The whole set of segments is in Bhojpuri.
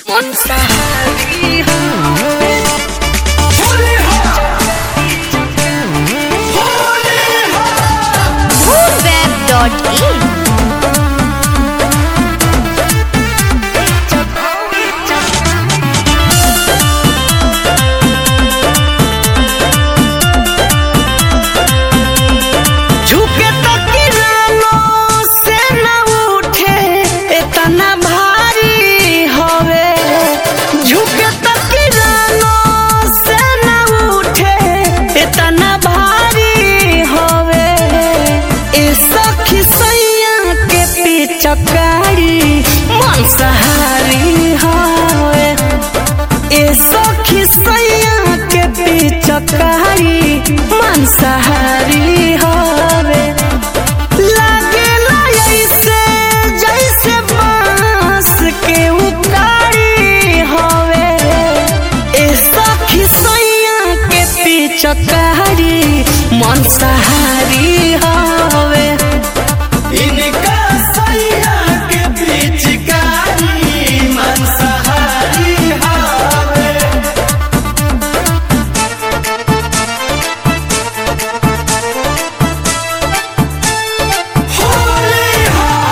Monsahari Moonweb.in झुके तकिरानो से न उठे इतना भारी हवे झुके तकिरानो से न उठे इतना भारी हवे ए सखी सैया के पिचकारी मन सहारी हवे ए सखी सैया के पिचकारी मांसाहारी हवे लागेला ऐसे जैसे बांस के उकारी हवे ए सखी सैया के पिचकारी मांसाहारी हवे इनका सैया के पिचकारी मांसाहारी हावे होली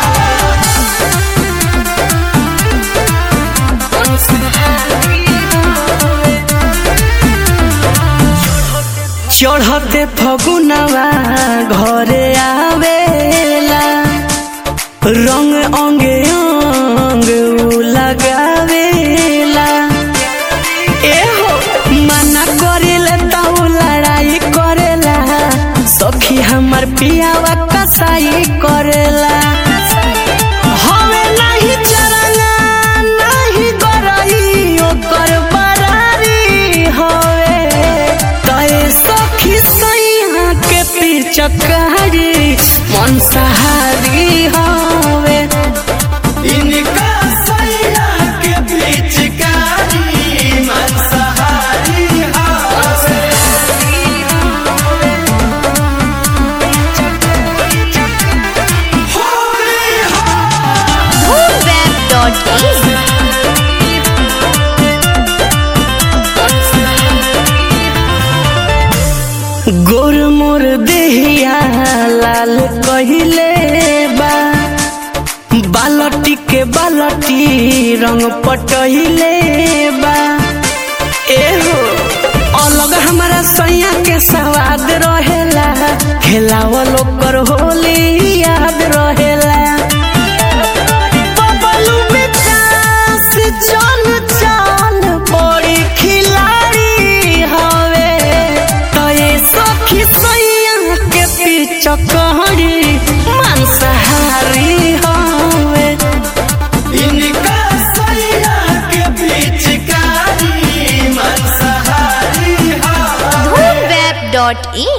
चढ़ते फगुनवा घरे आवेला रंग अंगे अंग उ लगावेला एहो मना करेला ताऊ लड़ाई करेला सखी हमर पियावा कसाई करेला हवे नाही चरना नाही गरई ओकर बरारी हवे तए सखी सैया के पिचकारी मन सहारी हवे इनका सैया के पिचकारी मांसाहारी हावे होली Moonweb.in गोर मोर देहिया लाल कहिले बा बालटी के बालटी रंग पटहिले बा एहो अलग हमारा सैया के सवाद रहेला खेलावल ओकर होली याद रहेला बबलू विकास चल चल बड़ी खिलाड़ी हवे तए सखी सैया के पिचकारी मांसाहारी हवे इनका सैया के पिचकारी मांसाहारी हावे Moonweb.in